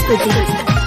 प्रस्तुति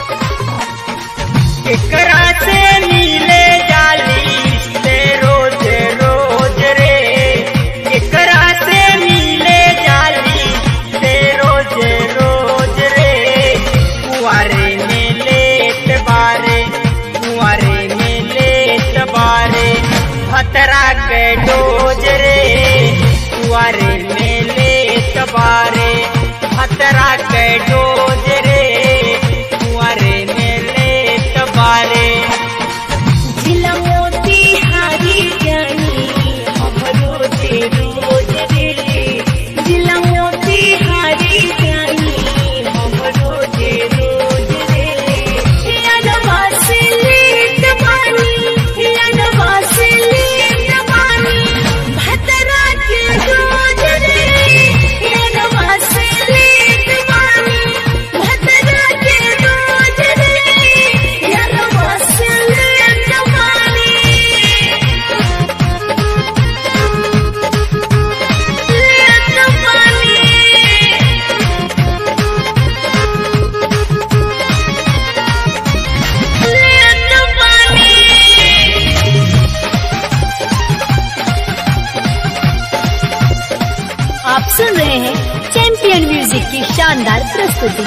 एकरा से मिले जाली से रोज रोज रे एकरा से मिले जाली से रोज रोज रे कुआरे में लेत बारे कुआरे में लेत बारे भतरा के डोज रे कुआरे में लेत बारे भतरा के डोज रे कुआरे में लेत बारे जिला मोती हारी जानी हम रोज रोज रे जिला मोती हारी जानी हम रोज रोज रे यादवा से लेत बानी यादवा से लेत बानी भतरा के रोज रे यादवा से लेत बानी भतरा के रोज रे यादवा से लेत बानी लेत बानी लेत बानी आप सुन रहे हैं चैंपियन म्यूजिक की शानदार प्रस्तुति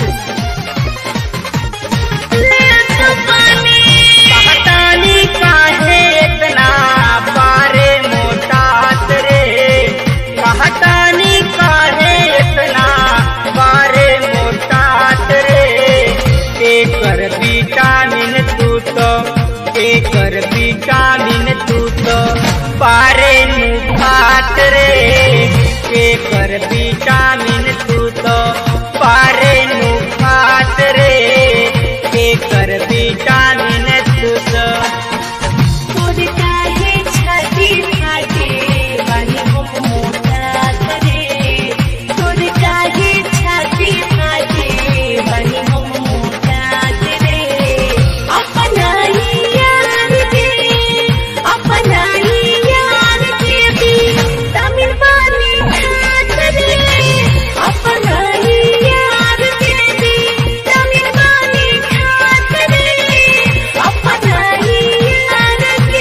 कहतानी काहे इतना बारे मोटात रे कहतानी काहे इतना बारे मोटात रे एकर विटामिन तू तो एकर विटामिन तू तो पारे नु खात रे एकर विटामिन तू तो पारे नु खात रे एकर विटामिन तू तो तोर काहे छाती फाटे बानी हम मोटा करे तोर काहे छाती फाटे बानी हम मोटा करे अपना ही यार के अपना ही यार के भी तमिल बानी खात रे अपना ही यार के भी तमिल बानी खात रे अपना ही यार के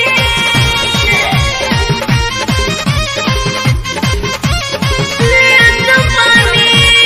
लेत बानी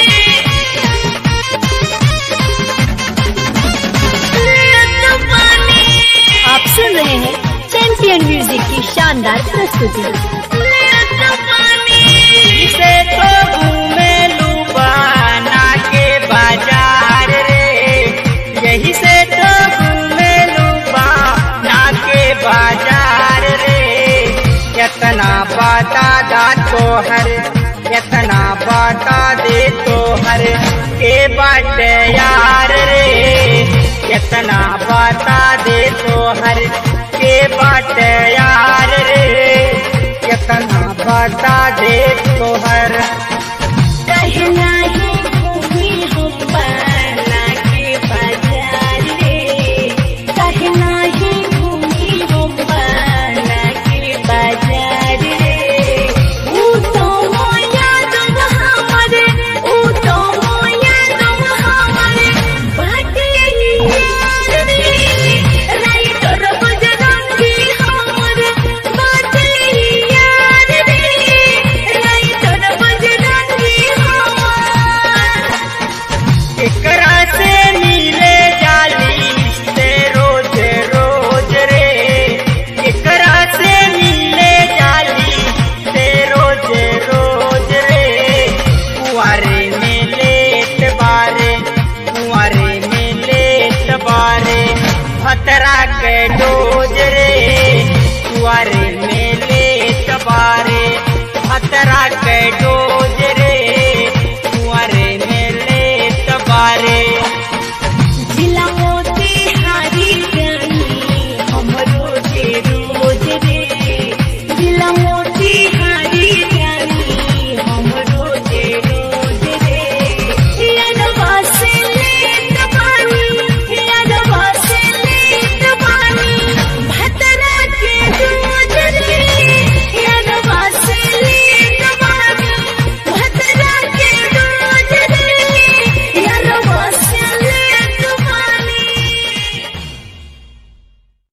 लेत बानी आप सुन रहे हैं चैंपियन म्यूजिक की शानदार प्रस्तुति लेत बानी इसे तो घूमे लुबाना के बाजार रे यही से तो घूमे लुबाना के बाजार रे कितना बता दा तोहर कितना बता दे तोहर के बाट यार रे कितना बता दे तोहर के बाट यार रे कितना बता दे तोहर कहना ही घूमी हम बना के बाजार रे कहना ही घूमी हम बना के बाजार रे ऊ तो मोया तुम हमारे ऊ तो मोया तुम हमारे बाटे यार रे राइटर बजरंगी हमारे बाटे यार रे राइटर बजरंगी हमारे एकरा से मिले जाली से रोज रोज रे एकरा से मिले जाली से रोज रोज रे कुआरे में लेत बारे कुआरे में लेत बारे भतरा के डोज रे कुआरे में लेत बारे भतरा के डोज